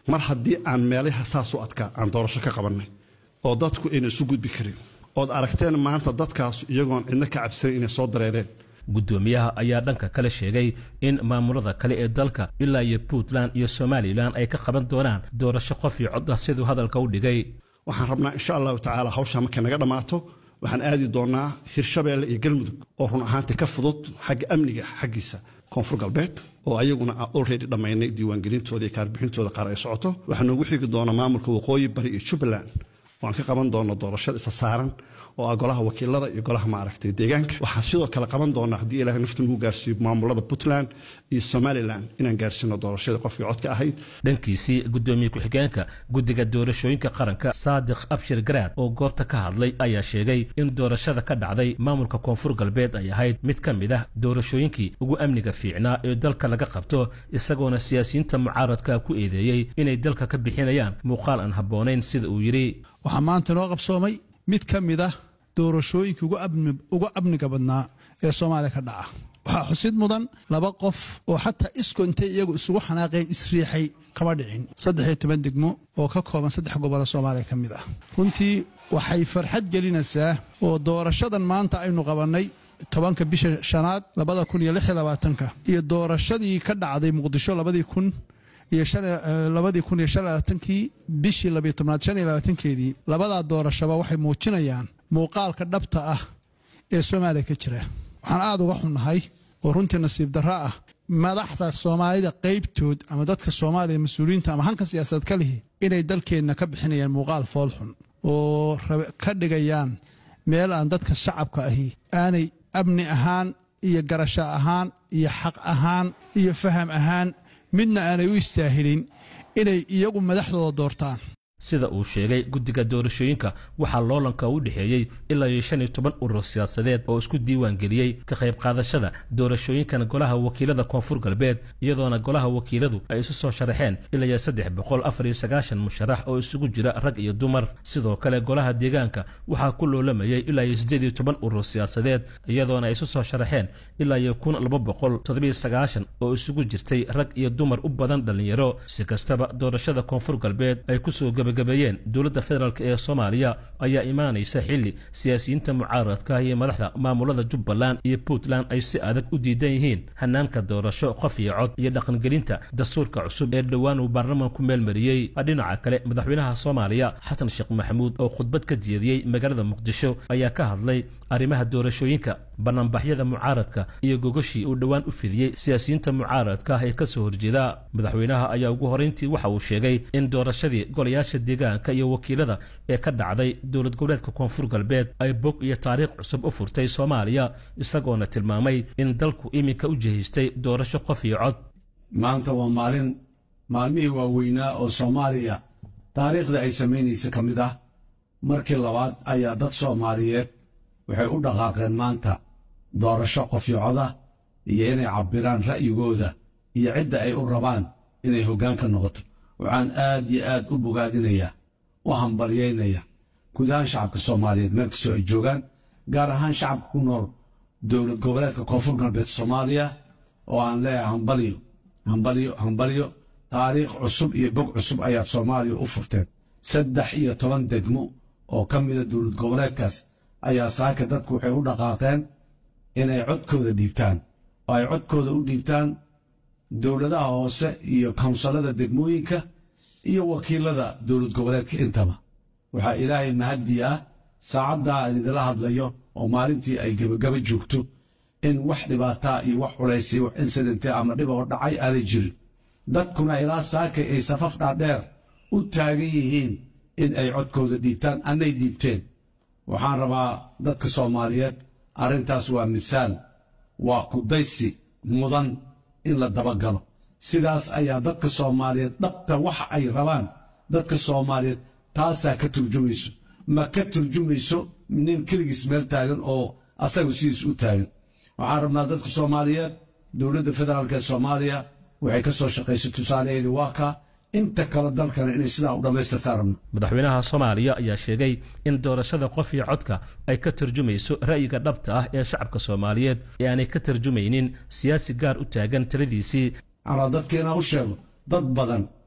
mar haddii aan meelaha saas u adkaa aan doorasho ka qabannay oo dadku ayna isu gudbi karin ood aragteen maanta dadkaas iyagoon cidno ka cabsanan inay soo dareereen guddoomiyaha ayaa dhanka kale sheegay in maamulada kale ee dalka ilaa iyo puntland iyo somalilan ay ka qaban doonaan doorasho qof iyo cod ah siduu hadalka u dhigay waxaan rabnaa insha allahu tacaala hawshaa markay naga dhammaato waxaan aadi doonnaa hirshabeelle iyo galmudug oo run ahaantii ka fudud xagga amniga xaggiisa koonfur galbeed oo ayaguna olredy dhammaynay diiwaangelintooda iyo kaarbixintooda qaar ay socoto waxaa noogu xigi doonaa maamulka waqooyi bari iyo jubbaland oo aan ka qaban doono doorashada isa saaran oo ah golaha wakiilada iyo golaha maaragtay deegaanka waxaan sidoo kale qaban doonaa haddii ilahay nafta nagu gaarsiiyo maamulada puntland iyo somalilan inaan gaarsiino doorashada qofkii codka ahayd dhankiisii guddoomiye ku-xigeenka guddiga doorashooyinka qaranka saadiq abshir garaad oo goobta ka hadlay ayaa sheegay in doorashada ka dhacday maamulka koonfur galbeed ay ahayd mid ka mid ah doorashooyinkii ugu amniga fiicnaa ee dalka laga qabto isagoona siyaasiyiinta mucaaradka ku eedeeyey inay dalka ka bixinayaan muuqaal aan habboonayn sida uu yidhi waxaa maanta noo qabsoomay mid ka mid ah doorashooyinkii ugu amniga badnaa ee soomaaliya ka dhaca waxaa xusid mudan laba qof oo xataa isko intay iyagu isugu xanaaqeen isriixay kama dhicin saddex iyo toban degmo oo ka kooban saddex gobollo soomaaliya ka mid ah runtii waxay farxad gelinaysaa oo doorashadan maanta aynu qabannay tobanka bisha shanaad labada kun iyo lix iyo labaatanka iyo doorashadii ka dhacday muqdisho labadii kun iyo labadii kun iyo shan labaatankii bishii labiyo tobnaad shan iyo labaatankeedii labadaa doorashaba waxay muujinayaan muuqaalka dhabta ah ee soomaaliya ka jira waxaan aada uga xunnahay oo runtii nasiib darro ah madaxda soomaalida qaybtood ama dadka soomaaliya mas-uuliyiinta ama hanka siyaasadeed ka lihi inay dalkeenna ka bixinayaan muuqaal foolxun oo ka dhigayaan meel aan dadka shacabka ahi aanay amni ahaan iyo garasho ahaan iyo xaq ahaan iyo faham ahaan midna aanay u istaahilin inay iyagu madaxdooda doortaan sida uu sheegay guddiga doorashooyinka waxaa loolanka u dhexeeyey ilaa iyo shan iyo toban urur siyaasadeed oo isku diiwaan geliyey ka qayb qaadashada doorashooyinkan golaha wakiilada koonfur galbeed iyadoona golaha wakiiladu ay isu soo sharaxeen ilaa iyo saddex boqol afar iyo sagaashan musharax oo isugu jira rag iyo dumar sidoo kale golaha deegaanka waxaa ku loolamayey ilaa iyo siddeed iyo toban urur siyaasadeed iyadoona ay isu soo sharaxeen ilaa iyo kun laba boqol toddobiyo sagaashan oo isugu jirtay rag iyo dumar u badan dhallinyaro si kastaba doorashada koonfur galbeed ay kusoo gabagabeeyeen dowladda federaalk ee soomaaliya ayaa imaanaysa xilli siyaasiyiinta mucaaradka iyo madaxda maamulada jubbaland iyo puntland ay si adag u diidan yihiin hanaanka doorasho qof iyo cod iyo dhaqangelinta dastuurka cusub ee dhowaan uu baarlamaanku meelmariyey dhinaca kale madaxweynaha soomaaliya xasan sheekh maxamuud oo khudbad ka jeediyey magaalada muqdisho ayaa ka hadlay arrimaha doorashooyinka banaanbaxyada mucaaradka iyo gogoshii uu dhowaan u fidiyey siyaasiyiinta mucaaradka ee ka soo horjeeda madaxweynaha ayaa ugu horeyntii waxa uu sheegay in doorashadii golayaasha deegaanka iyo wakiilada ee ka dhacday dowlad goboleedka koonfur galbeed ay bog iyo taariikh cusub u furtay soomaaliya isagoona tilmaamay in dalku iminka u jihistay doorasho qof iyo cod maanta waa maalin maalmihii waaweynaa oo soomaaliya taariikhda ay samaynaysa ka mid ah markii labaad ayaa dad soomaaliyeed waxay u dhaqaaqeen maanta doorasho qofyocoda iyo inay cabbiraan ra'yigooda iyo cidda ay u rabaan inay hoggaanka noqoto waxaan aad iyo aad u bogaadinayaa u hambalyaynaya guud ahaan shacabka soomaaliyeed meel kastoo ay joogaan gaar ahaan shacabka ku nool dowlad goboleedka koonfur galbeed soomaaliya oo aan leeyahay hambalyo hambalyo hambalyo taariikh cusub iyo bog cusub ayaad soomaaliya u furteen saddex iyo toban degmo oo ka mida dowlad goboleedkaas ayaa saaka dadku waxay u dhaqaaqeen inay codkooda dhiibtaan oo ay codkooda u dhiibtaan dowladaha hoose iyo kawnsalada degmooyinka iyo wakiilada dowlad goboleedka intaba waxaa ilaahay mahaddi ah saacaddaa aan idila hadlayo oo maalintii ay gebagaba joogto in wax dhibaataa iyo wax culaysay wax insidente ama dhib oo dhacay aanay jirin dadkuna ilaa saakay ay safaf dhaadheer u taagan yihiin in ay codkooda dhiibtaan annay dhiibteen waxaan rabaa dadka soomaaliyeed arrintaas waa misaal waa kudaysi mudan in la dabagalo sidaas ayaa dadka soomaaliyeed dhabta waxa ay rabaan dadka soomaaliyeed taasaa ka turjumayso ma ka turjumayso nin keligiis meel taagan oo asagu sidiis u taagan waxaan rabnaa dadka soomaaliyeed dowladda federaalk ee soomaaliya waxay ka soo shaqaysay tusaalaheedii waa kaa inta kale dalkana inay sidaa u dhammaystirtaan rabno madaxweynaha soomaaliya ayaa sheegay in doorashada qof iyo codka ay ka tarjumayso ra'yiga dhabta ah ee shacabka soomaaliyeed ee aanay ka tarjumaynin siyaasi gaar u taagan taladiisii anaa dadka inaan u sheego dad badan